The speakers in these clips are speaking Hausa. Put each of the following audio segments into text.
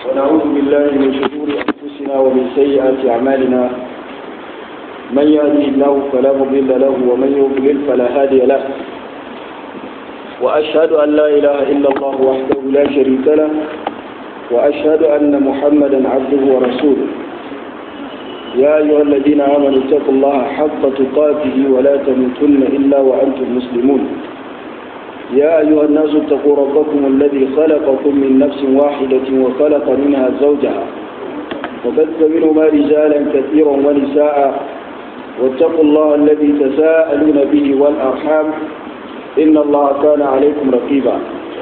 ونعوذ بالله من شرور أنفسنا ومن سيئات أعمالنا من يهده الله فلا مضل له ومن يضلل فلا هادي له وأشهد أن لا إله إلا الله وحده لا شريك له وأشهد أن محمدا عبده ورسوله يا أيها الذين آمنوا اتقوا الله حق تقاته ولا تموتن إلا وأنتم مسلمون يا أيها الناس اتقوا ربكم الذي خلقكم من نفس واحدة وخلق منها زوجها وبث منهما رجالا كثيرا ونساء واتقوا الله الذي تساءلون به والأرحام إن الله كان عليكم رقيبا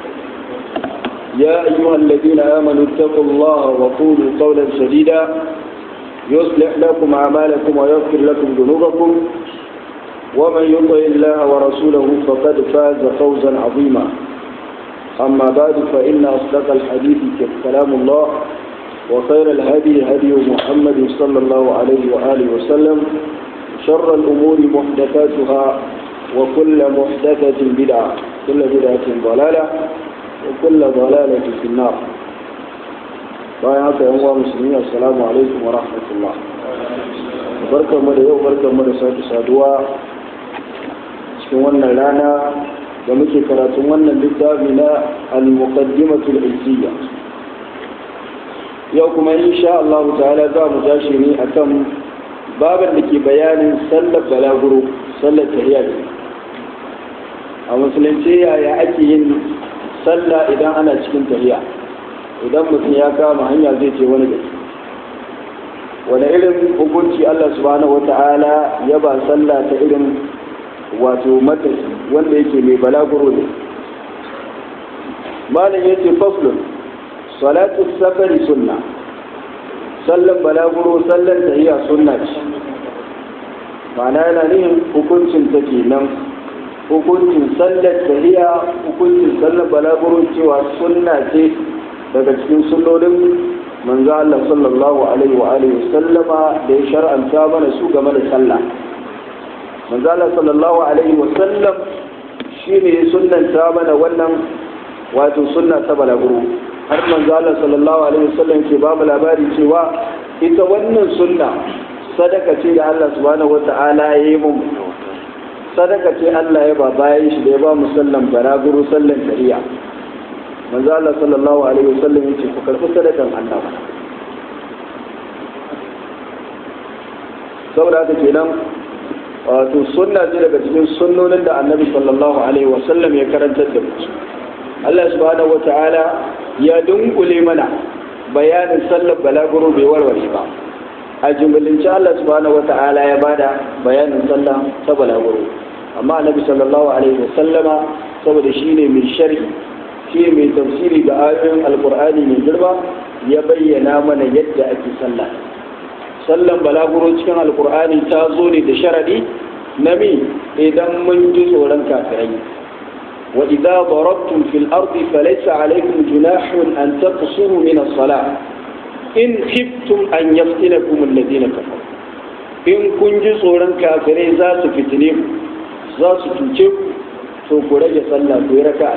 يا أيها الذين آمنوا اتقوا الله وقولوا قولا سديدا يصلح لكم أعمالكم ويغفر لكم ذنوبكم ومن يطع الله ورسوله فقد فاز فوزا عظيما أما بعد فإن أصدق الحديث كلام الله وخير الهدي هدي محمد صلى الله عليه وآله وسلم شر الأمور محدثاتها وكل محدثة بدعة كل بدعة ضلالة وكل ضلالة في النار bayan haka yan uwa musulmi assalamu alaikum wa rahmatullah barkanmu da yau barkanmu da sake saduwa cikin wannan rana da muke karatun wannan littafi na al-muqaddimatul izziya yau kuma insha Allah ta'ala za mu tashi ne akan baban da ke bayanin sallar balaguro sallar tahiyya a musulunci yaya ake yin sallah idan ana cikin tahiyya idan mutum ya kama hanya zai ce wani gari wani irin hukunci Allah subhanahu wata'ala ya ba sallah ta irin wato matashi wanda yake mai balaguro ne malam yace faslun salatu safari sunna sallan balaguro sallan tahiyya sunna ce ma'ana yana nihin hukuncin ta kenan hukuncin sallar tahiyya hukuncin sallar balaguro cewa sunna ce daga cikin sunnonin manzo Allah sallallahu alaihi wa alihi sallama da ya shar'anta mana su game da sallah manzo Allah sallallahu alaihi wa sallam shine ya sunnanta mana wannan wato sunna ta balaguro har manzo Allah sallallahu alaihi wa sallam ke ba mu labari cewa ita wannan sunna sadaka ce da Allah subhanahu wata'ala ya yi mu sadaka ce Allah ya ba bayan shi da ya ba mu sallan balaguro sallan kariya manzo Allah sallallahu alaihi wasallam yace ku karɓi sadakan Allah saboda haka kenan wato sunna ce daga cikin sunnonin da annabi sallallahu alaihi wasallam ya karantar da mu Allah subhanahu wataala ya dunkule mana bayanin sallar balaguro bai warware ba a jumlalince Allah subhanahu wataala ya bada bayanin sallah ta balaguro amma annabi sallallahu alaihi wasallama saboda shine mai sharhi shi mai tafsiri ga ayoyin alkur'ani mai girma ya bayyana mana yadda ake sallah sallan balaguro cikin alkur'ani ta zo ne da sharadi na mi idan mun ji tsoron kafirai wa idza darabtum fil ardi falaysa alaykum junahun an taqsuru min as-salah in khiftum an yaftinakum alladhina kafaru in kun ji tsoron kafirai za su fitine ku za su tuce ku to ku rage sallah ku yi raka'a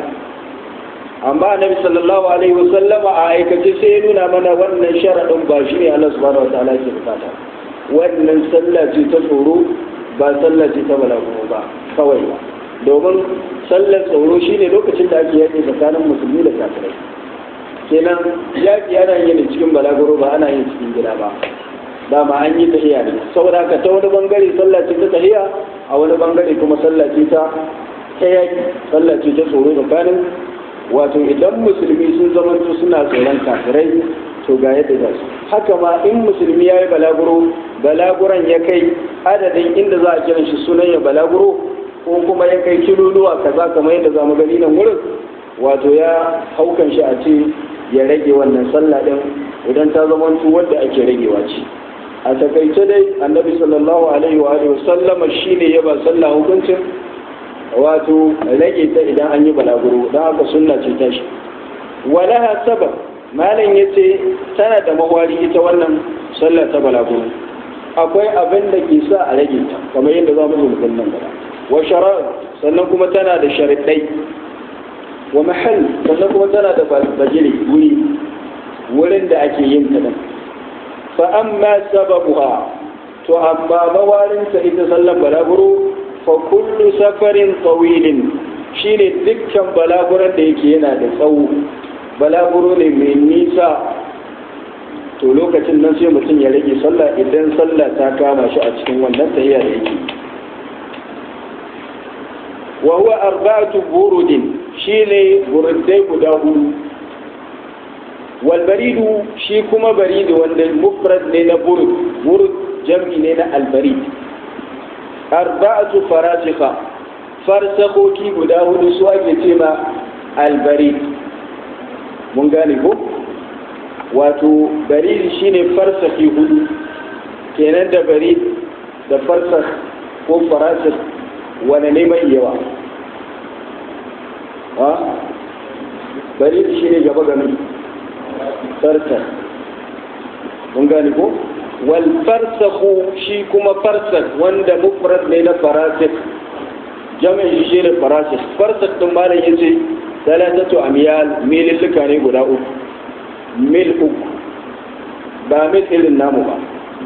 amma annabi sallallahu alaihi wasallama a aikace sai ya nuna mana wannan sharadin ba shi ne Allah subhanahu wataala ke bukata wannan sallah ce ta tsoro ba sallah ce ta balaguro ba kawai ba domin sallar tsoro shine lokacin da ake yaƙi tsakanin musulmi da kafirai kenan yaƙi ana yin cikin balaguro ba ana yin cikin gida ba dama an yi tahiya ne saboda haka ta wani bangare sallah ce ta tahiya a wani bangare kuma sallah ce ta ta yaƙi sallah ce ta tsoro tsakanin wato idan musulmi sun zamanto suna tsoron kafirai to ga yadda za su haka ma in musulmi ya yi balaguro balaguran ya kai adadin inda za a kiran shi sunan ya balaguro ko kuma ya kai kiloluwa kaza kamar yadda za mu gani nan wurin wato ya haukan shi a ce ya rage wannan sallah din idan ta zamanto wadda ake ragewa ce a takaice dai annabi sallallahu alaihi wa alihi wasallama shine ya ba sallah hukuncin wato rage ta idan an yi balaguro don haka sunna ce ta shi walaha sabab malam ya ce tana da mawari ita wannan sallar ta balaguro akwai abin da ke sa a rage ta kamar yadda za mu zo mu nan gaba wa shara sannan kuma tana da sharaɗai wa mahal sannan kuma tana da bagire wuri wurin da yadda ake yin ta din fa amma sababuha to amma mawarinta ita sallan balaguro fa kullu safarin tawilin shine dukkan balaguran da yake yana da tsawo balaguro ne mai nisa to lokacin nan sai mutum ya rage sallah idan sallah ta kama shi a cikin wannan tahiya da yake wa huwa arba'atu burudin shine burudai guda hudu wal baridu shi kuma baridu wanda mufrad ne na burud burud jam'i ne na albarid arba'atu farasika farsakoki guda hudu su ake ce ma albarid mun gane ko wato barid shine farsaki hudu kenan da barid da farsak ko farasik wane ne mai yawa ha barid shine gaba ganin farsak mun gane ko wal farsakhu shi kuma farsak wanda mufrad ne na farasik jami'in shi ne farasik farsak din malam yace salatatu amyal mililluka ne guda uku mil uku ba mil irin namu ba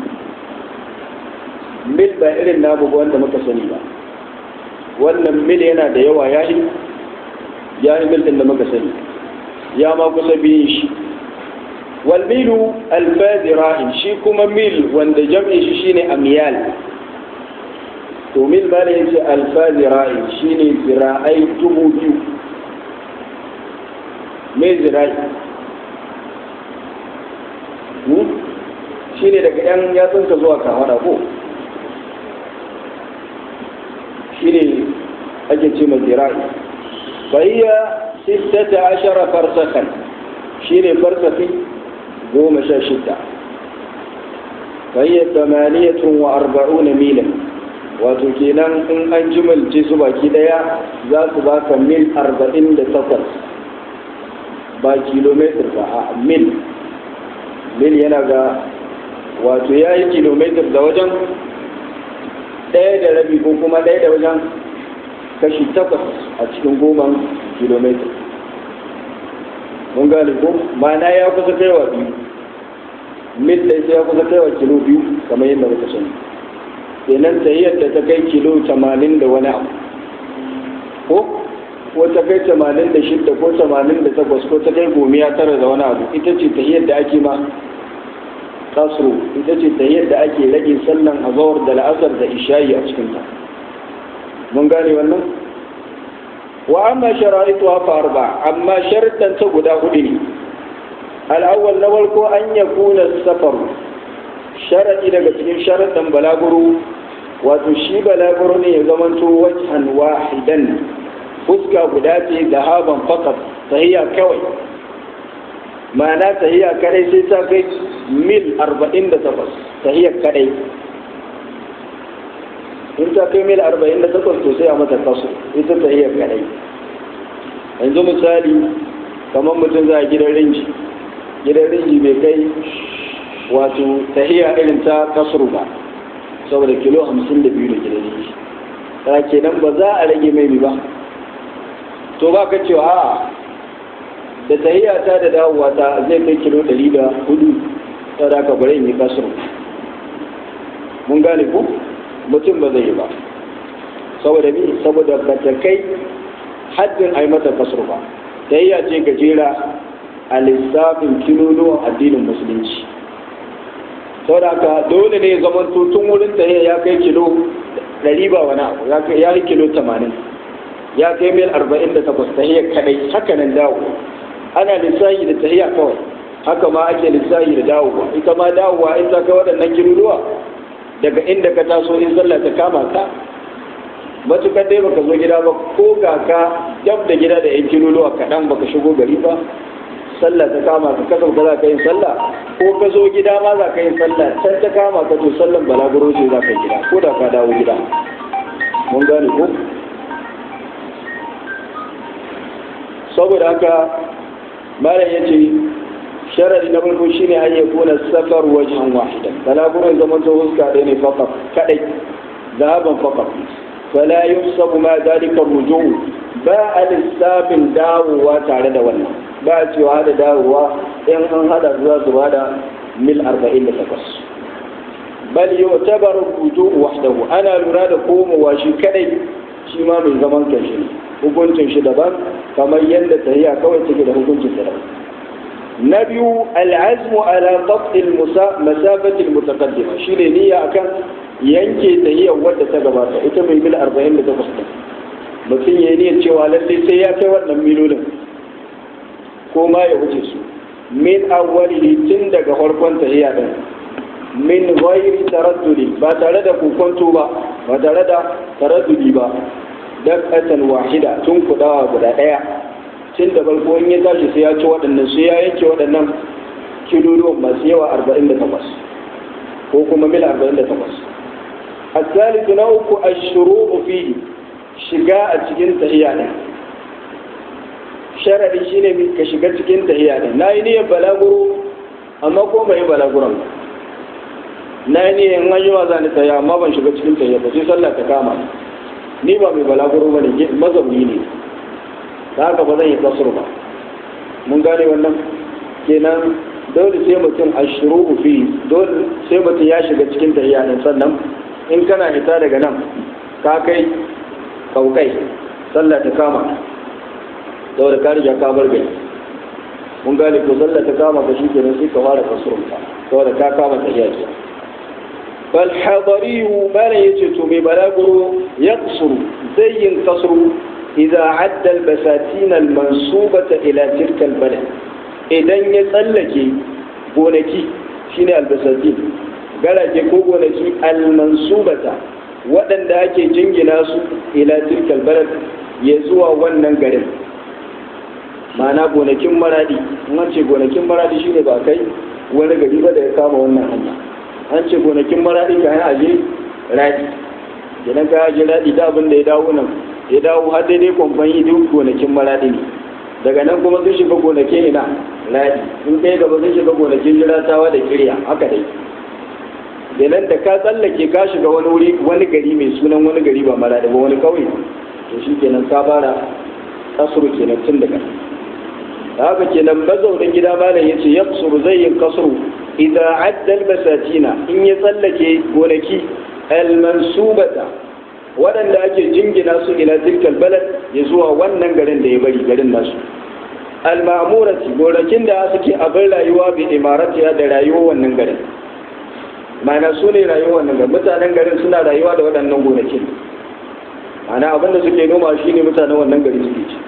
mil ba irin namu ba wanda muka sani ba wannan mil yana da yawa ya yi ya yi mil din da muka sani ya ma kusa biyun shi والميل الفاذ راهن شي كما ميل وند جمع شي شيني اميال to mil ba ne yace alfazi ra'i shine zira'ai dubu biyu me zira'i shine daga yan yatsun ka zuwa kawada ko shine ake ce ma zira'i fa hiya sittata ashara farsakhan shine farsafi goma sha shida fayyar tamaniyatun wa arba'una milan wato kenan in an jimalce su baki daya za su baka mil arba'in da takwas ba kilometer ba a mil mil yana ga wato ya yi kilometer da wajen ɗaya da rabi ko kuma ɗaya da wajen kashi takwas a cikin goma kilometer mun gane ko ma'ana ya kusa kaiwa biyu mil ɗaya sai ya kusa kaiwa kilo biyu kamar yadda muka sani kenan tahiyar da ta kai kilo tamanin da wani abu ko ko ta kai tamanin da shidda ko tamanin da takwas ko ta kai gomiya tara da wani abu ita ce tahiyar da ake ma kasro ita ce tahiyar da ake rage sallan azawar da la'asar da ishayi a cikinta mun gane wannan wa amma shara'ituha fa arba amma sharuɗan ta guda hudu ne al'awwal na farko an ya kuna safar sharaɗi daga cikin sharaɗin balaguro wato shi balaguro ne ya zamanto wajhan wahidan fuska guda ce da haban fakat tahiyya kawai ma'ana tahiyya kadai sai ta kai mil 48 tahiyya kadai in ta kai mil 48 to sai a mata kaso ita tahiyya kadai yanzu misali kamar mutum za a gidan rinji gidan rinji bai kai wato tahiya irin ta kasuru ba saboda kilo hamsin da biyu da gidan rinji ta kenan ba za a rage mai ba to ba ka cewa a da tahiya ta da dawowa ta zai kai kilo ɗari da hudu ta da ka bari yi kasuru mun gane ku mutum ba zai yi ba saboda mi saboda ba ta kai haddin a yi mata kasar ba tayya ce gajera a lissafin kiloluwan addinin musulunci saboda haka dole ne zaman tun wurin tayya ya kai kilo ɗari ba wani abu ya kai kilo tamanin ya kai mil arba'in da takwas tahiyar kadai haka nan dawo ana lissafi da tahiya kawai haka ma ake lissafi da dawowa ita ma dawowa in ta kai waɗannan kiloluwa daga inda ka taso in sallah ta kama ka matukar dai baka zo gida ba ko ga ka dab da gida da yan kiloluwa kaɗan baka shigo gari ba sallah ta kama ka kasar ka za ka yi sallah ko ka zo gida ma za ka yi sallah can ta kama ka to sallan balaguro ce za ka yi gida ko da ka dawo gida mun gane ko saboda haka malam ya ce sharadi na farko shine an yi kuna safar wajen wahidan balaguron zaman ta huska ɗaya ne fakaf kaɗai zahaban fakaf فلا يحسب ما ذلك الرجوع ba a lissafin dawowa tare da wannan ba a cewa hada dawowa in an hada za su bada mil 48 bal yu'tabar ruju'u wahdahu ana lura da komowa shi kadai shi ma mai zaman kanshi hukuncin shi daban kamar yadda tahiya kawai take da hukuncin sa daban na biyu al'azmu ala qat'il masafati al-mutaqaddima shine niyya akan yanke tahiyar wadda ta gabata ita mai mil 48 mutum ya niyyar cewa lalle sai ya kai wannan milolin ko ma ya wuce su min awwalihi tun daga farkon tahiyya din min ghairi taraddudi ba tare da kokonto ba ba tare da taraddudi ba dakatan wahida tun kudawa guda daya tun da farko in ya tashi sai ya ci waɗannan sai ya yanke waɗannan kiloluwan masu yawa 48 ko kuma mil 48 الثالث نوك الشروع فيه shiga a cikin tahiya ne sharadi shine ka shiga cikin tahiya ne na yi niyyar balaguro amma ko mai balaguran na yi niyyar in yi za ni tahiya amma ban shiga cikin tahiya ba sai sallah ta kama ni ba mai balaguro ba ne mazauni ne ta haka ba zan yi kasur ba mun gane wannan kenan dole sai mutum a shiru fi dole sai mutum ya shiga cikin tahiya ne sannan in kana hita daga nan ka kai kaukai sallah ta kama saboda ka riga ka bar gari mun gane ko sallah ta kama ka shikenan sai ka fara kasurun ka saboda ka kama ta yaki bal hadari malan yace to mai balaguro yaqsuru zai yin kasru idza adda al basatin al mansubata ila tilka al balad idan ya tsallake gonaki shine al basatin garake ko gonaki al mansubata waɗanda ake jingina su ila tilkal balad ya zuwa wannan garin ma'ana gonakin maradi an ce gonakin maradi shine ba kai wani gari ba da ya kama wannan hanya an ce gonakin maradi ka yi aje radi idan ka aje radi da abin da ya dawo nan ya dawo har daidai kwamfan yi duk gonakin maradi ne daga nan kuma sun shiga gonakin ina radi in kai gaba sun shiga gonakin jiratawa da kirya haka dai kenan da ka tsallake ka shiga wani wuri wani gari mai sunan wani gari ba mara da ba wani kauye to shi kenan ka fara kasuru kenan tun daga da haka kenan mazaunin gida malam ya ce yaksuru zai yin kasuru idan addal masatina in ya tsallake gonaki almansubata waɗanda ake jingina su ila tilkal balad ya zuwa wannan garin da ya bari garin nasu al-ma'murati gonakin da suke abin rayuwa bi imaratiya da rayuwar wannan garin mana su ne rayuwar nan mutanen garin suna rayuwa da waɗannan gonakin mana abin da suke noma shi ne mutanen wannan gari suke ci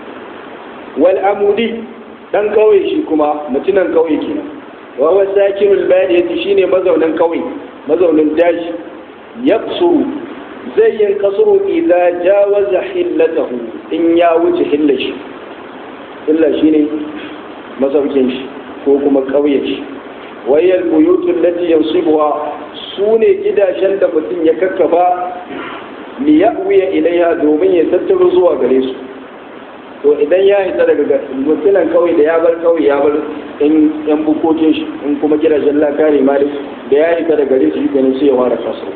wal amudi dan kauye shi kuma mutunan kauye kenan wa wa sakinul badiyati shine mazaunin kauye mazaunin daji yaqsuru zai yin kasuru idza jawaza hillatahu in ya wuce hillashi illa shine masaukin shi ko kuma kauyen shi wayar buyutun lati yansibuha su ne gidajen da mutum ya kakkafa li ya'wiya ilaiha domin ya tattaro zuwa gare su to idan ya hita daga mutunan kawai da ya bar kawai ya bar in yan bukokin shi in kuma gidajen laka ne ma da ya hita daga gare su shi ganin sai ya fara kaso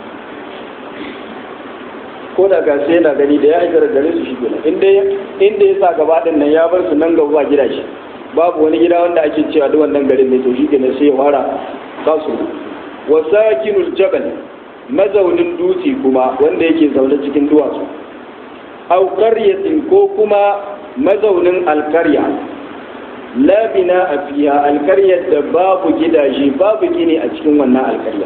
ko da ga sai yana gani da ya hita daga gare su shi kenan inda inda ya sa gaba din nan ya bar su nan gaba gidaje babu wani gida wanda ake cewa duk wannan garin ne to shi kenan sai ya fara kasu wa sakinul jabal mazaunin dutse kuma wanda yake zaune cikin duwatsu aw qaryatin ko kuma mazaunin alkarya la bina a fiya alkaryar da babu gidaje babu gini a cikin wannan alkarya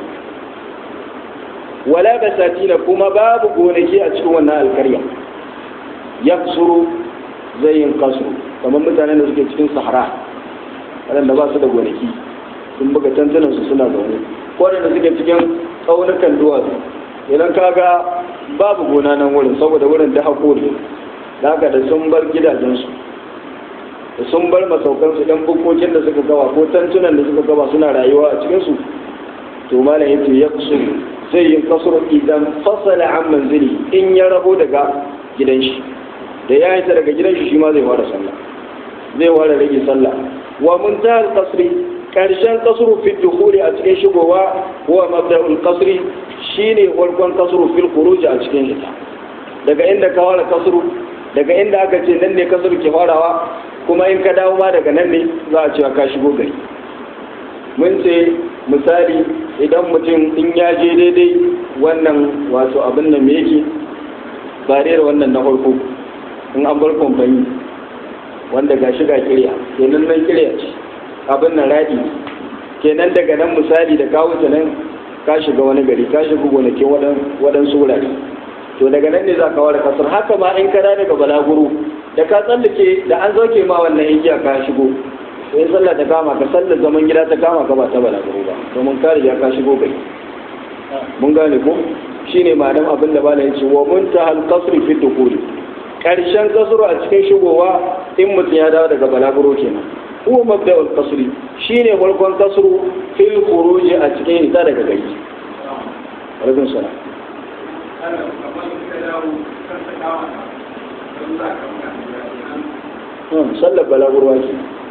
wala basatina kuma babu gonaki a cikin wannan alkarya yaksuru zai yin kasuru kamar mutanen da suke cikin sahara waɗanda ba su da gonaki sun buga tantunan su suna zaune ko waɗanda suke cikin tsaunukan duwatsu idan kaga babu gona nan wurin saboda wurin da hako ne da haka da sun bar gidajensu da sun bar masaukansu ɗan bukokin da suka gawa ko tantunan da suka gawa suna rayuwa a cikinsu to malam yace ya kusuru zai yin kasuru idan fasala an manzili in ya rabo daga gidan shi da ya hita daga gidan shi shi ma zai fara sallah zai fara rage sallah wa muntahal qasri karshen kasuru fi dukhuli a cikin shigowa huwa mabda'ul qasri shine farkon kasuru fil khuruj a cikin hita daga inda ka fara kasuru daga inda aka ce nan ne kasuru ke farawa kuma in ka dawo ma daga nan ne za a cewa ka shigo gari mun ce misali idan mutum in ya je daidai wannan wato abin nan me yake ba da wannan na farko in an bar kamfani wanda ga shiga kirya kenan nan kirya ce abin nan raɗi kenan daga nan misali da kawo ta nan ka shiga wani gari ka shiga gonakin waɗansu wurare to daga nan ne za ka ware kasar haka ma in kada daga balaguro da ka tsallake da an zauke ma wannan igiya ka shigo sai sallah ta kama ka sallar zaman gida ta kama ka ba ta balaguro ba domin ka riga ka shigo gari mun gane ko shine ma'anar abin da bala yace wa muntahal qasri fi dukuri karshen kasuru a cikin shigowa in mutum ya dawo daga balaguro kenan huwa mabda'ul qasri shine farkon kasru fil khuruji a cikin ita daga gari alaikum salam sallar balagurwa ce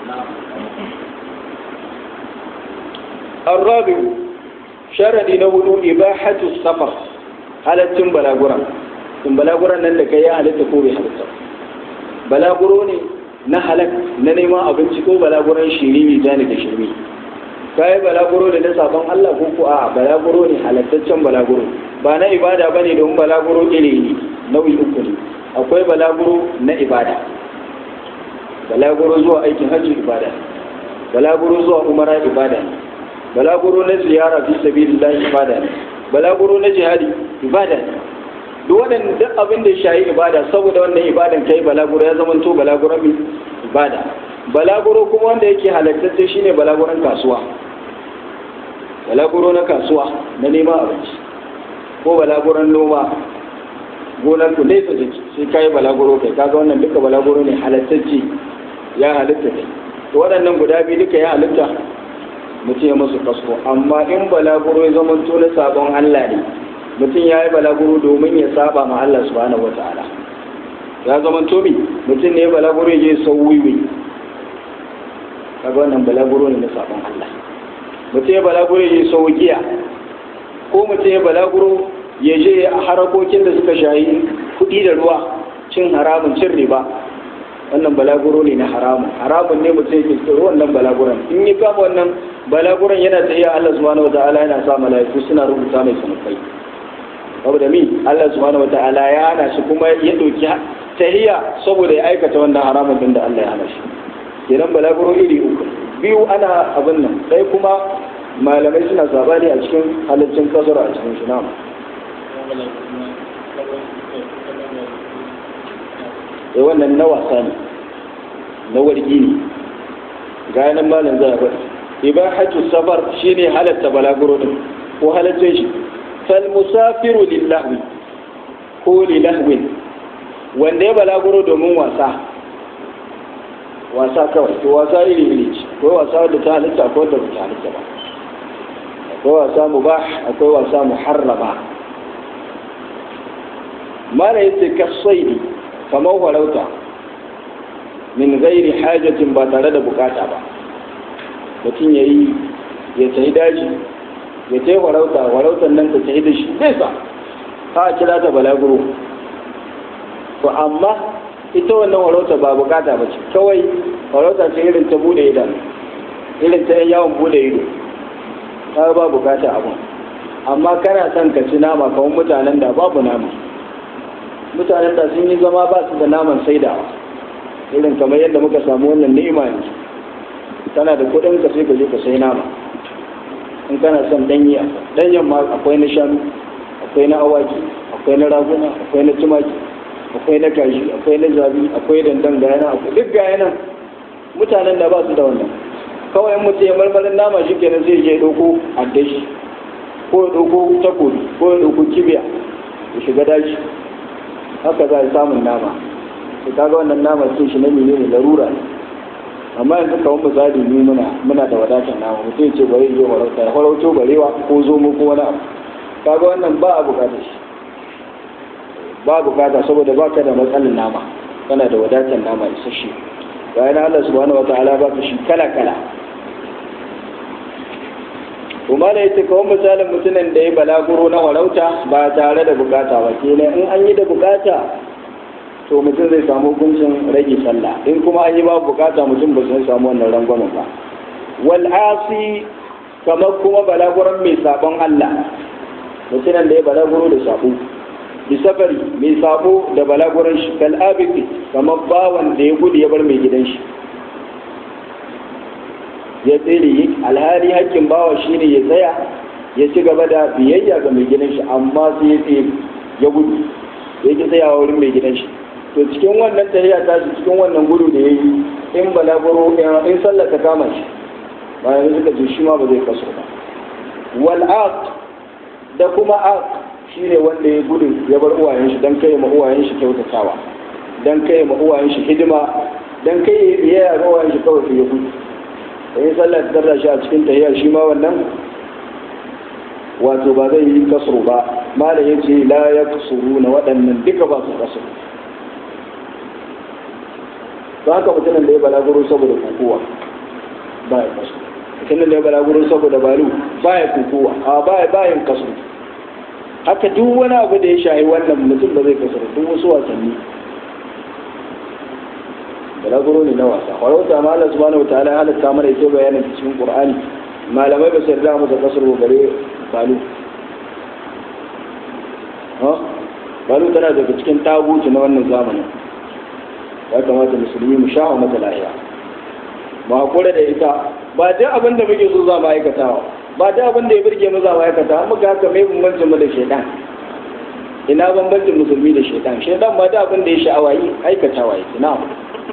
الرابع شرد نقول إباحة السفر halaccin balagura in balaguran nan da kai ya halitta ko bai halitta balaguro ne na halak na neman abinci ko balaguran shirimi zani da shirmi kai balaguro da na sabon Allah ko ko a balaguro ne halattaccen balaguro ba na ibada bane don balaguro iri ne nau'i uku ne akwai balaguro na ibada balaguro zuwa aikin hajji ibada balaguro zuwa umara ibada balaguro na ziyara fi sabilillah ibada balaguro na jihadi ibada duk wannan duk abin da shayi ibada saboda wannan ibadan kai balaguro ya zama to balaguro mai ibada balaguro kuma wanda yake halattacce shine balaguron kasuwa balaguro na kasuwa na neman abinci ko balaguron noma gonar ku nesa take sai kai balaguro kai kaga wannan duka balaguro ne halattacce ya halitta kai to waɗannan guda biyu duka ya halitta mutum ya musu kasko amma in balaguro ya zama to na sabon Allah ne mutum ya yi balaguro domin ya saba ma Allah subhanahu wa ta'ala ya zama to mi mutum ne balaguro ya je sau wiwi kaga wannan balaguro ne na sabon Allah mutum ya balaguro ya je sau giya ko mutum ya balaguro ya je a harakokin da suka shayi kuɗi da ruwa cin haramun cin riba wannan balaguro ne na haramun haramun ne mutum yake tsoro wannan balaguran in yi kama wannan balaguran yana tafiya Allah subhanahu wataala yana sa malaiku suna rubuta mai sanukai saboda mi Allah subhanahu wataala ya hana shi kuma ya doki tahiya saboda ya aikata wannan haramun din da Allah ya hana shi kenan balaguro iri uku biyu ana abin nan sai kuma malamai suna sabani a cikin halittun kasar a cikin shi namu sai wannan na wasa ne na wargi ne ga nan malam za a faɗi ibahatu safar shine halatta balaguro din ko halatta shi fal musafiru lillahi ko lilahwin wanda ya balaguro domin wasa wasa kawai to wasa iri iri ce akwai wasa da ta halitta akwai da ta halitta ba akwai wasa mubah akwai wasa muharrama mala yace kasaidi kamar farauta min gairi hajatin ba tare da bukata ba mutum ya yi ya tafi daji ya tafi farauta farautar nan ta tafi da shi nesa ha kira ta balaguro to amma ita wannan farauta ba bukata ba ce kawai farauta ce irin ta bude idan irin ta yawon bude ido ta ba bukata abun amma kana son ka ci nama kawai mutanen da babu nama mutanen da sun yi zama ba su da naman saidawa irin kamar yadda muka samu wannan ni'ima ne tana da kuɗin ka sai ka je ka sai nama in kana son danyi danyen ma akwai na shanu akwai na awaki akwai na raguna akwai na tumaki akwai na kaji akwai na zabi akwai dandan gayana akwai duk gayanan mutanen da ba su da wannan kawai mutum ya marmarin nama shi kenan zai je ɗauko addashi ko ya ɗauko takobi ko ya ɗauko kibiya ya shiga daji haka za a samun nama to kaga wannan nama cin shi na mene ne larura ne amma yanzu kawai misali ni muna muna da wadatar nama mutum ce bari yi farauta ya farauto barewa ko zomo ko wani abu kaga wannan ba a bukatar shi ba a bukata saboda ba ka da matsalar nama kana da wadatar nama isasshe bayan Allah subhanahu wataala ba ka shi kala kala kuma da yace kawai misalin mutumin da ya balaguro na warauta ba tare da bukata ba kenan in an yi da bukata to mutum zai samu hukuncin rage sallah in kuma an yi babu bukata mutum ba zai samu wannan rangwamen ba wal asi kamar kuma balaguran mai sabon Allah mutumin da ya balaguro da sabo bi safari mai sabo da balaguran shi kal abiki kamar bawan da ya gudu ya bar mai gidan shi ya tsere alhali hakkin bawa shine ya tsaya ya ci gaba da biyayya ga mai gidan shi amma sai ya tsere ya gudu ya ki tsayawa wurin mai gidan shi to cikin wannan tahiya ta shi cikin wannan gudu da ya yi in balaguro in sallah ta kama shi bayan suka ce shi ma ba zai kaso ba wal aq da kuma aq shine wanda ya gudu ya bar uwayen shi dan kai ma uwayen shi kyautatawa dan kai ma uwayen shi hidima dan kai ya ga uwayen shi kawai ya gudu in sallah ta tarda shi a cikin tahiya shi ma wannan wato ba zai yi kasru ba mala ya ce la ya kasuru na waɗannan duka ba su kasuru ba haka mutumin da ya balaguro saboda kukuwa ba ya kasuru mutumin da ya balaguro saboda balu ba ya kukuwa a ba ya bayan kasuru haka duk wani abu da ya shahi wannan mutum ba zai kasuru duk wasu wasanni balaguro ne na wasa farauta ma Allah subhanahu wa ta'ala ya halatta mana ita bayanin cikin Qur'ani malamai ba su yarda mu da kasar gare balu ha balu tana daga cikin taguci na wannan zamanin ya kamata musulmi mu sha'a mata lahiya ba hakura da ita ba duk abin da muke so za mu aikatawa ba duk abin da ya burge mu za mu aikata an muka haka mai bambancin mu da shaidan ina bambancin musulmi da shaidan shaidan ba duk abin da ya sha'awa yi aikatawa yake na'am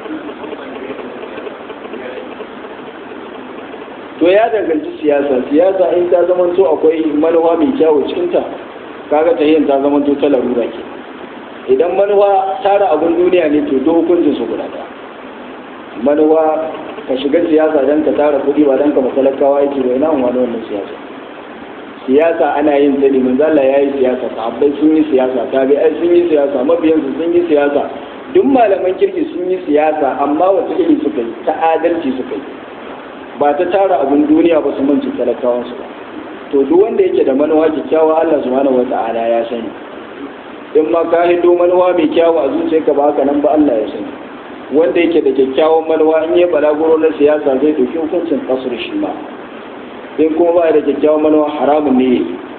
to ya danganci siyasa siyasa in ta zama to akwai manuwa mai kyawu cikinta kaga ta yin ta zama to ta larura ke idan manuwa tara abin duniya ne to duk hukuncin su guda ɗaya manuwa ka shiga siyasa don ka tara kuɗi ba don ka matalakawa yake ba ina wani wannan siyasa siyasa ana yin ta limin zalla ya yi siyasa sahabbai sun yi siyasa tabi'ai sun yi siyasa mabiyansu sun yi siyasa duk malaman kirki sun yi siyasa amma wata iri suka yi ta adalci suka yi ba ta tara abin duniya ba su manci talakawansu ba to duk wanda yake da manuwa kyakkyawa Allah subhanahu wata'ala ya sani in ma ka hido manuwa mai kyawu a zuciyarka ba haka nan ba Allah ya sani wanda yake da kyakkyawan manuwa in ya balaguro na siyasa zai dauki hukuncin kasur shi ma in kuma ba da kyakkyawan manuwa haramun ne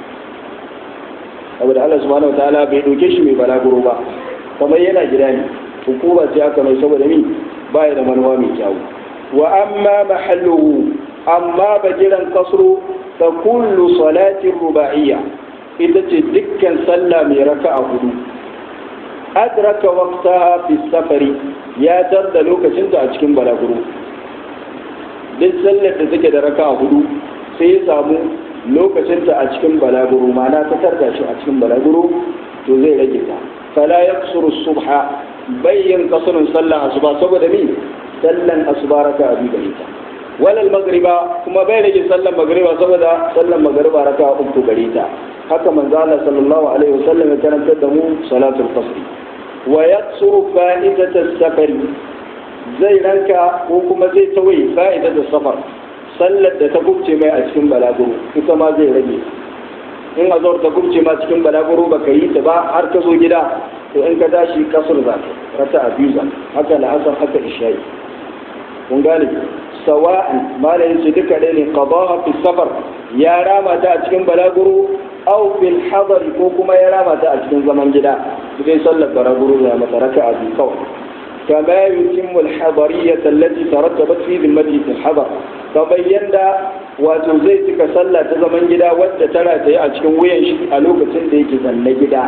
saboda Allah subhanahu wata'ala bai dauke shi mai balaguro ba kamar yana gida ne hukuma ce aka mai saboda mi ba da manuwa mai kyawu wa amma mahalluhu amma bajiran kasru fa kullu salatin ruba'iyya ita ce dukkan sallah mai raka'a hudu adraka waqtaha fi safari ya tarda lokacinta a cikin balaguro duk sallar da take da raka'a hudu sai ya samu lokacinta a cikin balaguro ma'ana ta tarda shi a cikin balaguro to zai rage ta fala yaqsuru subha bayyin kasrun sallah asuba saboda ni sallan asuba raka abi gare ta walal magriba kuma bai rage sallan magriba saboda sallan magriba raka uku gare ta haka manzo Allah sallallahu alaihi wasallam ya karantar da mu salatul fasl wa yaksuru fa'idat as-safar zai ranka ko kuma zai tawaye fa'idat as-safar sallar da ta gubce mai a cikin balaguro ita ma zai rage in azor ta gubce ma cikin balaguro baka yi ta ba har ka zo gida to in ka tashi kasur za ka rata a biyu za haka la'asar haka isha'i kun gane sawa'an malayin su duka ɗaya ne qadaha fi safar ya rama ta a cikin balaguro aw fil hadari ko kuma ya rama ta a cikin zaman gida sai sallar balaguro ya mata raka'a biyu kawai كما يتم الحضرية التي ترتبت في ذمته في الحضر فبين دا وتزيتك صلى تزمن جدا وتترى تي أشكن وين شي ألوك تندي كزن جدا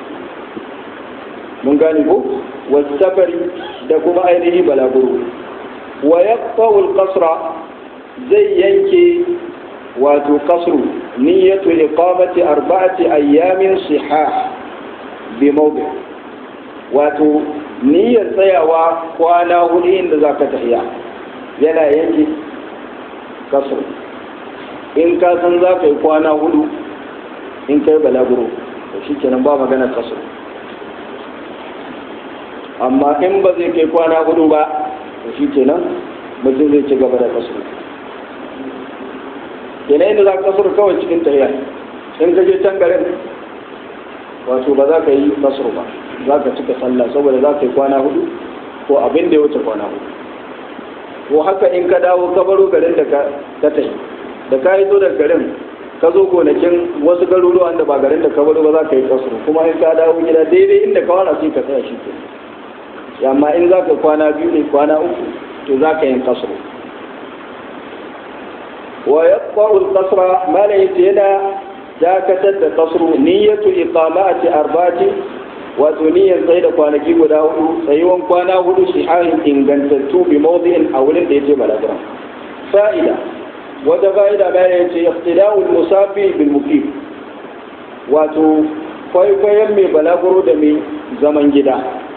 من قال والسفر دكما أينه بلاغرو ويقطع القصر زي ينكي واتو قصر نية إقامة أربعة أيام صحاح بموضع واتو niyyar tsayawa kwana hudu inda za ka tafiya yana yanke kasar in ka san za ka yi kwana hudu in kai balaguro to shi kenan ba magana kasar amma in ba zai kai kwana hudu ba to shi kenan mutum zai ci gaba da kasar kenan inda za ka kasar kawai cikin tafiya in ka je can garin wato ba za ka yi kasar ba za ka cika sallah saboda za ka yi kwana hudu ko abin da ya wuce kwana hudu ko haka in ka dawo ka baro garin da ka tafi da ka yi zo daga garin ka zo gonakin wasu garuruwa da ba garin da ka baro ba za ka yi kasuru kuma in ka dawo gida daidai inda ka wana sai ka tsaya shi ke amma in za ka kwana biyu ne kwana uku to za ka yi kasuru wa yaqba'u al-qasra ma la yana dakatar da kasuru niyyatu iqamati arba'ati wato niyyar tsaye da kwanaki guda hudu tsayuwan kwana hudu sihahin ingantattu bi mawdi'in a wurin da yake balagura fa'ida wata fa'ida bayan yace iqtida'ul musafi bil muqim wato kwaikwayon mai balaguro da mai zaman gida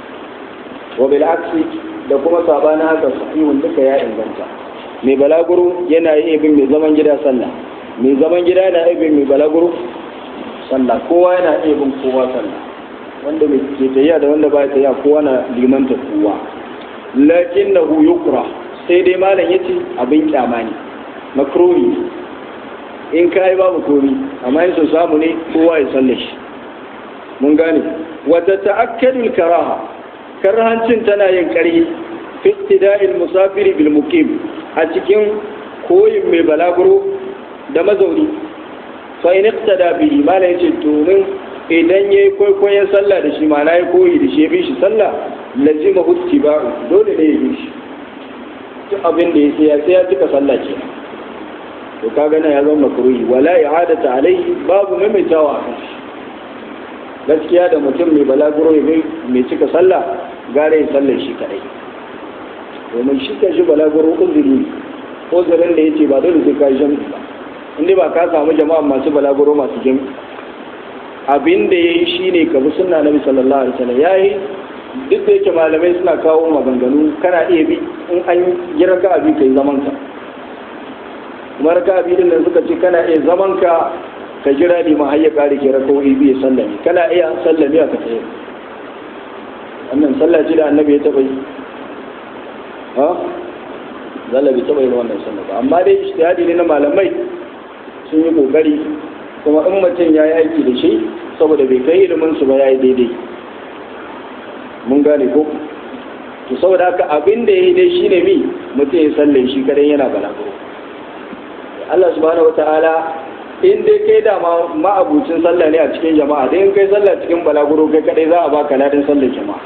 wa bil aksi da kuma sabanin haka sahihun duka ya inganta mai balaguro yana yi bin mai zaman gida sallah mai zaman gida yana iya bin mai balaguro sallah kowa yana iya bin kowa sallah wanda mai ke tayya da wanda ba tayya kowa na limanta kowa lakin na yukra sai dai malam yace abin kyama ne makruhi in ka yi babu komi amma in so samu ne kowa ya salle shi mun gane wata ta'akkadul karaha karhancin tana yin ƙarfi fi iktida'il musafiri bil muqim a cikin koyin mai balaguro da mazauni fa in iqtada bihi malam yace domin idan yayi kwaikwayon sallah da shi ma na yi koyi da shi ya bi shi sallah lazima huttiba'u dole ne ya bi shi duk abin da ya sai sai ya cika sallah ke to kaga nan ya zama makruhi wala i'adata alaihi babu maimaitawa a kan shi gaskiya da mutum mai balaguro ya mai cika sallah gare ya sallar shi kadai domin shi ka shi balaguro uzuri uzurin da yace ba dole sai ka yi jami'i ba inda ba ka samu jama'a masu balaguro masu jami'i abin da ya yi shi ne ka bi sunna nabi sallallahu alaihi wasallam ya yi duk da yake malamai suna kawo maganganu kana iya bi in an yi raka abi kai zaman ka kuma raka abi din nan suka ce kana iya zaman ka ka jira ne ma har ya kare ke rakawoyi biyu sallami kana iya sallami a ka tsaye wannan sallah ce da annabi ya taba yi ha zalla bai taba yi wannan sallah ba amma dai ijtihadi ne na malamai sun yi kokari kuma in mutum ya yi aiki da shi saboda bai kai ilimin su ba ya yi daidai mun gane ko to saboda haka abin da ya yi dai shine mi mutum ya salle shi kadai yana balaguro Allah subhanahu wataala in dai kai da ma ma'abucin sallah ne a cikin jama'a dai in kai sallah cikin balaguro kai kadai za a baka ladan sallar jama'a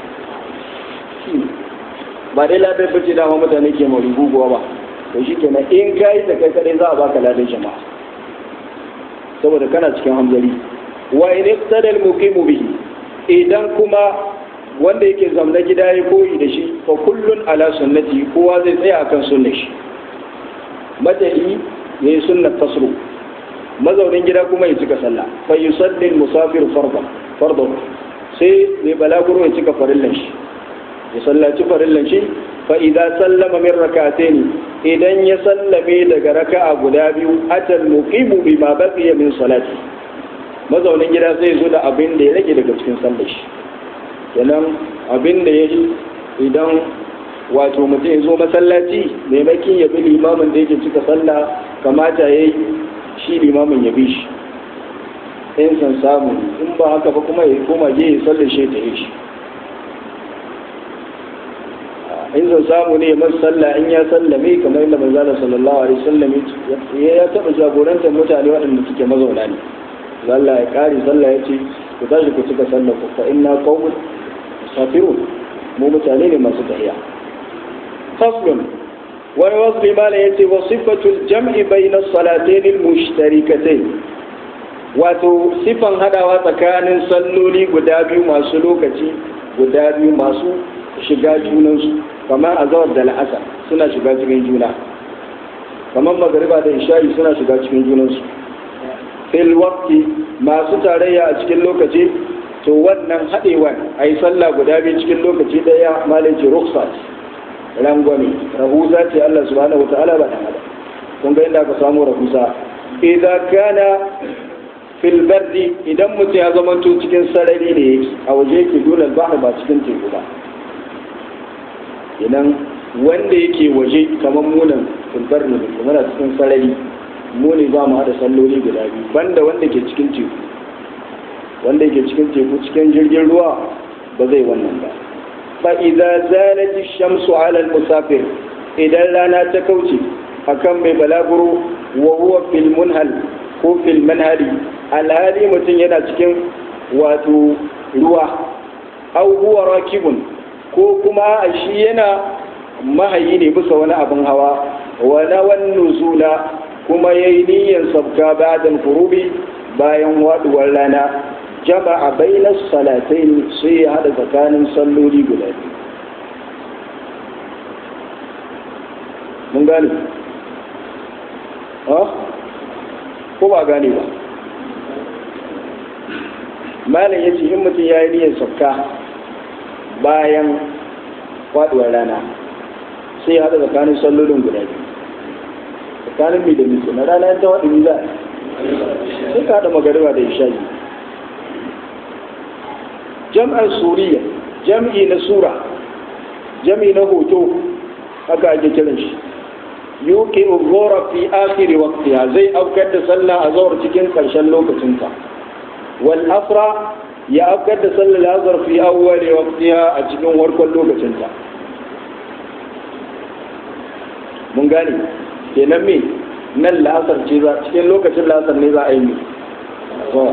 ba dai ladan bace dama mutane ke marubuwa ba to shi kenan in kai da kai kadai za a baka ladan jama'a saboda kana cikin hamzari wa in iqtadal muqimu bihi idan kuma wanda yake zamna gida ya koyi da shi fa kullun ala sunnati kowa zai tsaya akan sunnar shi matahi yayi sunnat tasru mazaunin gida kuma ya cika sallah fa yusalli musafir fardan fardan sai mai balaguro ya cika farillan shi ya sallaci farillan shi fa idan sallama min rak'atayn idan ya sallame daga raka'a guda biyu atal muqimu bima baqiya min salati mazaunin gida zai zo da abin da ya rage daga cikin sallar shi kenan abin da ya idan wato mutum ya zo masallaci maimakin ya bi limamin da yake cika sallah kamata ya yi shi limamin ya bi shi in san samu in ba haka ba kuma ya koma je ya sallar shi ta yi shi in san samu ne masu sallah in ya sallame kamar yadda manzala sallallahu alaihi wasallam ya taɓa jagorantar mutane waɗanda suke mazauna ne Allah ya kare sallah ya ce ku tashi ku cika sallah ku fa inna qaumun musafirun mu mutane ne masu tahiya faslun wani wasu limana ya ce wa sifatul jam'i bayna salatayn al-mushtarikatayn wato sifan hadawa tsakanin salloli guda biyu masu lokaci guda biyu masu shiga junansu kamar azawar da la'asar suna shiga cikin juna kamar magariba da isha'i suna shiga cikin junansu fil waqti masu tarayya a cikin lokaci to wannan haɗewan a yi sallah guda biyu cikin lokaci ɗaya malaci ruksa rangwame rahusa ce Allah subhanahu wata'ala ba dan adam kun ga inda aka samu rahusa idan kana fil bardi idan mutum ya zama to cikin sarari ne yake a waje yake dole bahar ba cikin teku ba idan wanda yake waje kamar munan fil bardi ne kuma na cikin sarari mu ne za mu haɗa salloli guda biyu banda wanda ke cikin teku wanda ke cikin teku cikin jirgin ruwa ba zai wannan ba fa idza zalat ash-shamsu 'ala al-musafir idan rana ta kauce akan mai balaguro wa huwa fil munhal ko fil manhali alhali mutum yana cikin wato ruwa aw huwa rakibun ko kuma shi yana mahayi ne bisa wani abin hawa wa nawan nuzula kuma yayi niyyar sabka ba'da furubi bayan waduwar rana jama'a bainas salatain sai ya hada tsakanin salloli guda biyu mun gane ha ko ba gane ba malam ya ce in mutum ya yi niyyar sabka bayan faduwar rana sai ya haɗa tsakanin sallolin guda biyu tsakanin mai da mito na rana ta waɗin za a sai ka haɗa magariba da isha'i jam'ar suriya jam'i na sura jam'i na hoto haka ake kiran shi yuki uzura fi akhiri waqtiha zai aukar da sallah a zawar cikin karshen lokacinta wal asra ya aukar da sallar azhar fi awwali waqtiha a cikin warkon lokacinta mun gane kenan me nan la'asar ce za cikin lokacin la'asar ne za a yi to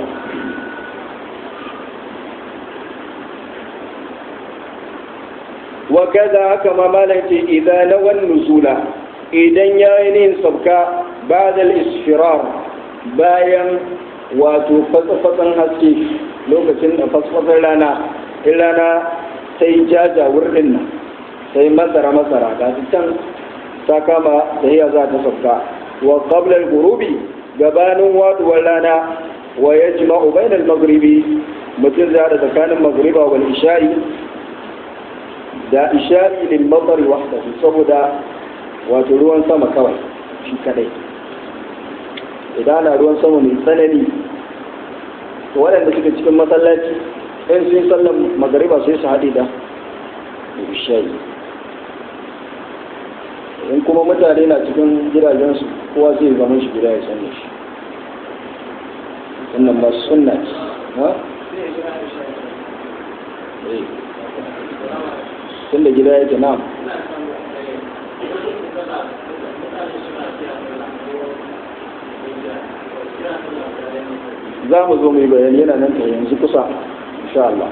wa kaza haka ma malam ce idan nawan nuzula idan ya yi nin sabka ba'da al-isfirar bayan wato fatsafatsan haske lokacin da fasfasar rana in rana sai jaja wurin nan sai masara masara ga can ta kama da iya za ta sabka wa qabla al-ghurubi gabanin waduwar rana wa yajma'u bayna al-maghribi mutum zai da tsakanin maghriba wal isha'i da isha'i lil matar wahdahu saboda wato ruwan sama kawai shi kadai idan ana ruwan sama mai tsanani to waɗanda suke cikin masallaci in sun sallan magariba sai su haɗe da isha'i in kuma mutane na cikin gidajensu kowa zai zama shi gida ya sanya shi sannan ba sunna ce ha? tun da gida yake na za mu zo mai bayani yana nan ta yanzu kusa insha Allah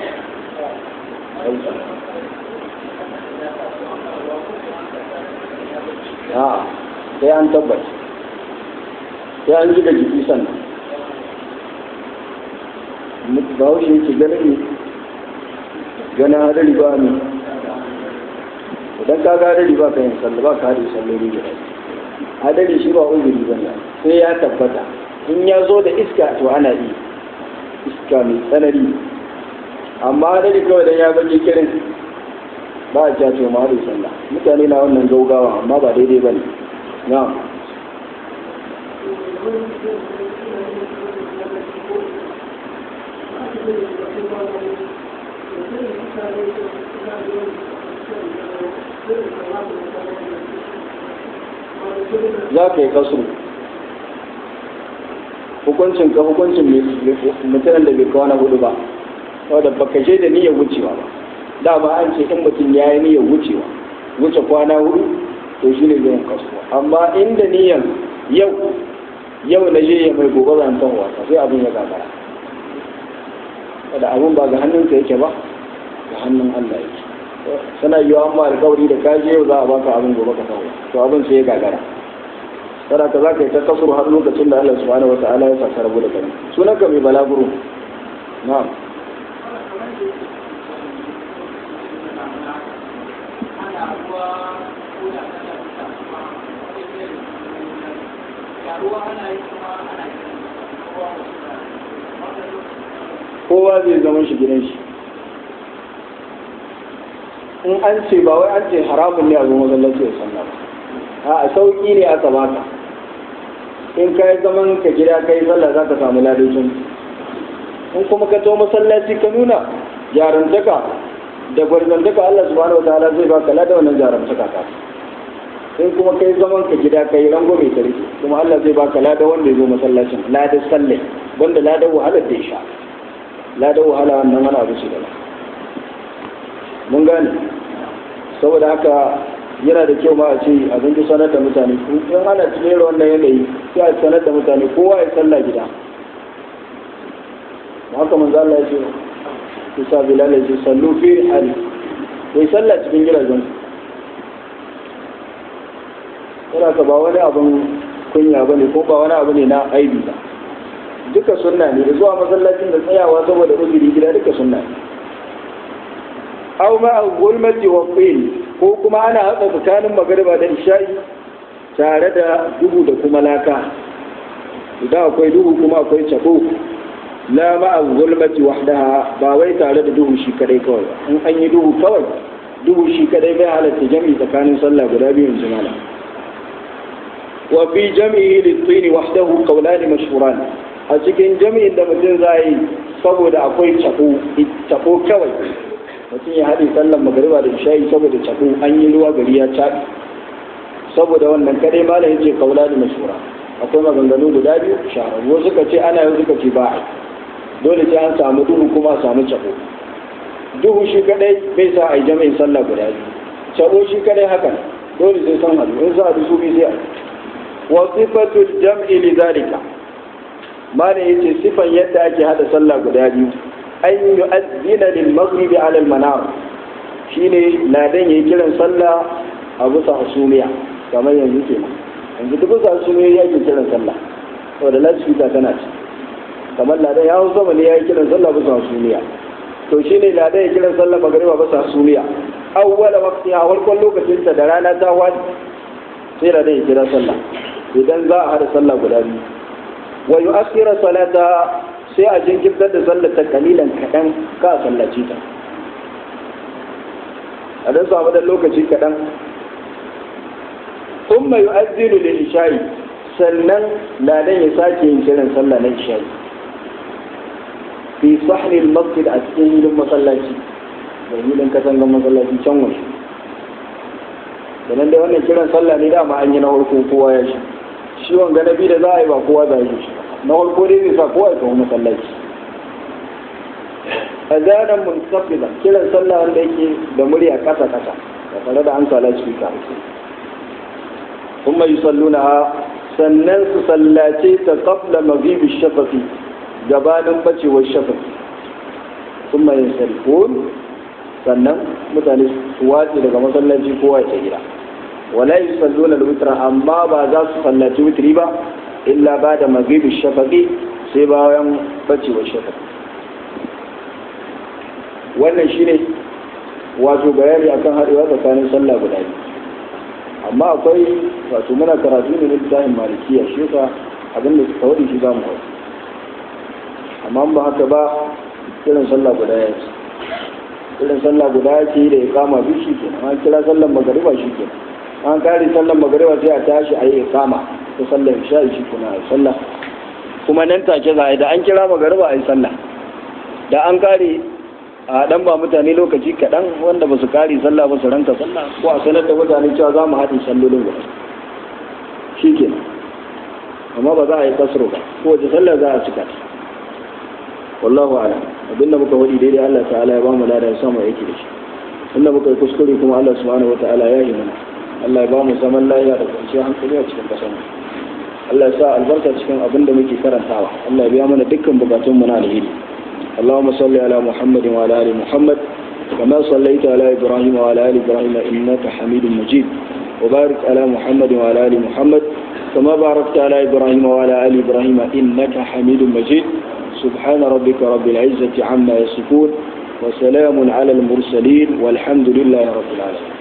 a sai an tabbata sai an ji da jiki sannan ba wuce yake ganin ne ganin hadari ba ne idan ka ga hadari ba ka yin sallah ba ka hadari salloli da hadari shi ba uzuri ba ne sai ya tabbata in ya zo da iska to ana yi iska mai tsanani amma hadari kawai dan ya bage kirin ba a ja to ma hadari sallah mutane na wannan gaugawa amma ba daidai ba ne na'am za ka yi kasu hukuncin ka hukuncin mutumin da bai kawo na hudu ba wadda baka je da niyyar wucewa ba dama an ce in mutum ya yi niyyar wucewa wuce kwana hudu to shi ne zai kasu amma inda niyyar yau yau na je ya mai gobe zan san wasa sai abin ya gagara da abin ba ga hannunka yake ba ga hannun Allah yake sana yiwa amma alkawari da kaje yau za a baka abin gobe ka kawo to abin sai ya gagara kada ka za ka yi ta kasuru har lokacin da Allah subhanahu wa ta'ala ya saka rabu da kai sunan ka mai balaguro na'am kowa zai zama shi gidan shi in an ce ba wai an ce haramun ne a zuwa masallaci ya sallah ba a sauƙi ne aka baka in ka yi zaman ka gida ka yi sallah za ka samu ladocin in kuma ka to masallaci ka nuna jarantaka da gwarzantaka Allah subhanahu wataala zai baka lada wannan jarantaka ka in kuma ka yi zaman ka gida ka yi rango mai tarki kuma Allah zai baka lada wanda ya zo masallacin lada sallai wanda lada wahalar da ya sha lada wahala wannan wani abu ce da mun gane saboda haka yana da kyau ma a ce abin da sanar da mutane in ana cikin wannan yanayi sai a sanar da mutane kowa ya sallah gida haka manzo Allah ya ce kusa bilal ya ce sallu fi hali kai sallah cikin gidajen yana ka ba wani abin kunya ba ne ko ba wani abu ne na aibi ba duka sunna ne da zuwa masallacin da tsayawa saboda uzuri gida duka sunna ne aw ma gulmati wa qil ko kuma ana haɗa tsakanin magariba da isha'i tare da duhu da kuma laka idan akwai duhu kuma akwai cako la ma gulmati wahdaha ba wai tare da duhu shi kadai kawai in an yi duhu kawai duhu shi kadai bai halatta jami'i tsakanin sallah guda biyu in jimala wa fi jami'i lit-tin wahdahu qawlan mashhuran a cikin jami'in da mutum za yi saboda akwai cako cako kawai mutum ya haɗe sallan magariba da shayi saboda cako an yi ruwa gari ya caɓi saboda wannan kadai malam yace kaula da mashura akwai maganganu guda biyu shahararru wasu suka ce ana yau suka ce ba a dole sai an samu duhu kuma a samu cako duhu shi kadai bai sa a yi jami'in sallah guda biyu cako shi kadai haka dole sai san hadu in sa su bi sai a wa sifatul jam'i li zalika malam yace sifan yadda ake hada sallah guda biyu an yu'azzina lil maghribi ala al manar shine ladan yayi kiran sallah a bisa hasumiya kamar yanzu kenan yanzu duk bisa hasumiya yake kiran sallah saboda lasfita tana ci kamar ladan ya hau sama ne yayi kiran sallah bisa hasumiya to shine ladan ya kiran sallah magriba bisa hasumiya awwala waqti a farkon lokacin ta da rana ta wani sai ladan ya kira sallah idan za a hada sallah guda biyu wa yu'akhkhira salata sai a jinkirtar da sallar ta kalilan kaɗan ka a sallaci ta a don samu da lokaci kaɗan umma yi azinu da isha'i sannan ladan ya sake yin kiran sallah na isha'i fi sahnil masjid a cikin hilin masallaci da hilin katangan masallaci can wasu da nan dai wannan kiran sallah ne dama an yi na farko kowa ya shi shi wanga na biyu da za a yi ba kowa za a yi shi na farko dai zai sa kowa ya kawo masallaci azanan munsafidan kiran sallah wanda yake da murya kasa kasa da tare da an sala shi ka kuma yusalluna sannan su sallace ta qabla maghibi shafafi gabanin bacewar shafafi kuma yin sarkon sannan mutane su wace daga masallaci kowa ya gida wala yusalluna al-witra amma ba za su sallaci witri ba illa ba da maghibi shafaqi sai bayan bacewar shafaqi wannan shine wato bayani akan haɗewa tsakanin sallah guda biyu amma akwai wato muna karatu ne na littafin malikiya shi yasa abin da suka wadi shi zamu hau amma ba haka ba kiran sallah guda ya ce kiran sallah guda ya ce da ya kama duk shi kenan an kira sallan magariba shi kenan an kare sallan magariba sai a tashi a yi ikama ta sallar isha'i shi kenan a yi sallah kuma nan take za a yi da an kira magariba a yi sallah da an kare a dan ba mutane lokaci kaɗan wanda ba su kare sallah ba su ranka sallah ko a sanar da mutane cewa za mu haɗe sallolin guda shi ke amma ba za a yi kasro ba ko wace sallah za a cika ta wallahu ala abinda muka wadi daidai Allah ta'ala ya ba mu lada ya samu yake da shi inda muka yi kuskure kuma Allah subhanahu wata'ala ya yi mana Allah ya ba mu zaman lafiya da kwanciyar hankali a cikin ƙasar mu Allah ya sa albarka cikin abin da muke karantawa Allah ya biya mana dukkan bukatunmu na alheri اللهم صل على محمد وعلى ال محمد كما صليت على ابراهيم وعلى ال ابراهيم انك حميد مجيد وبارك على محمد وعلى ال محمد كما باركت على ابراهيم وعلى ال ابراهيم انك حميد مجيد سبحان ربك رب العزه عما يصفون وسلام على المرسلين والحمد لله رب العالمين